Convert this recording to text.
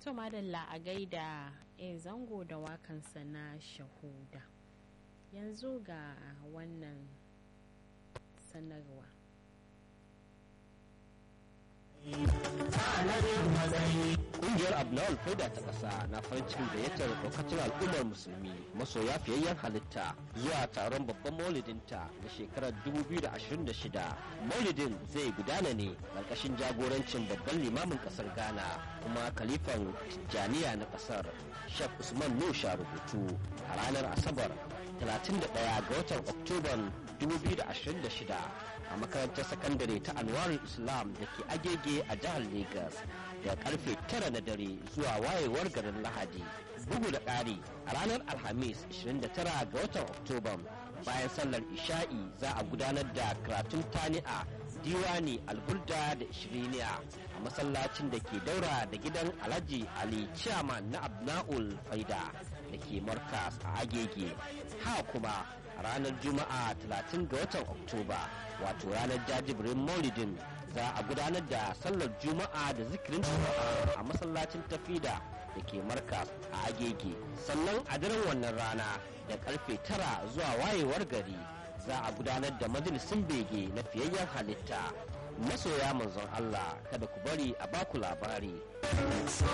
to madalla a gaida e zango da wakansa na shahuda yanzu ga wannan sanarwa Ƙungiyar Abnawal Faida ta ƙasa na farin cikin gayyatar lokacin al'ummar musulmi masoya fiyayyen halitta zuwa taron babban maulidinta na shekarar 2026. Maulidin zai gudana ne ƙarƙashin jagorancin babban limamin ƙasar Ghana kuma kalifan Tijjaniya na ƙasar Sheikh Usman Nusha rubutu a ranar Asabar 31 ga watan Oktoban 2026 a makarantar sakandare ta Anwarul Islam da ke agege a jihar Legas da karfe 9 na dare zuwa wayewar garin Lahadi. Bugu da ƙari a ranar Alhamis 29 ga watan Oktoban bayan sallar Isha'i za a gudanar da karatun tani'a diwani alburda da ishiriniya a masallacin da ke daura da gidan Alhaji Ali Chairman na Abna'ul Faida da ke Markas a agege. Ha kuma a ranar juma'a 30 ga watan oktoba wato ranar jajibirin maulidin za a gudanar da sallar juma'a da zikirin juma'a a masallacin tafida da ke markas a agege sannan a daren wannan rana da karfe tara zuwa wayewar gari za a gudanar da majalisun bege na fiyayyen halitta masoya manzon Allah kada ku bari a baku labari